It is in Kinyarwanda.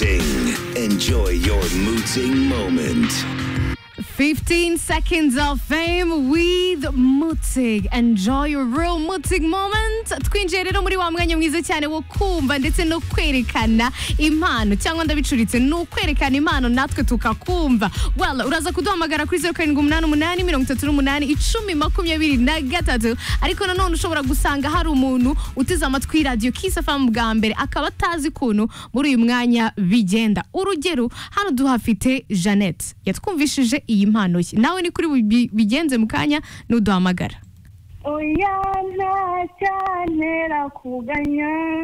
Mooting. Enjoy your mooting moment. 15 seconds of fame with Mutzig. Enjoy your real Mutzig moment. Twinjiye rero muri wa mwanya mwiza cyane wo kumva ndetse no kwerekana impano cyangwa ndabicuritse ni ukwerekana impano natwe tukakumva. Well, uraza kuduhamagara kuri 0788 38 icumi makumyabiri na gatatu ariko nanone ushobora gusanga hari umuntu uteze amatwi radiyo kisafamu bwa mbere akaba atazi ukuntu muri uyu mwanya bigenda urugero hano duhafite jeannette yatwumvishije iyi mpano ye nawe ni kuri bubi- bigenze mu kanya n'uduhamagara Oya nta cyantera kuganya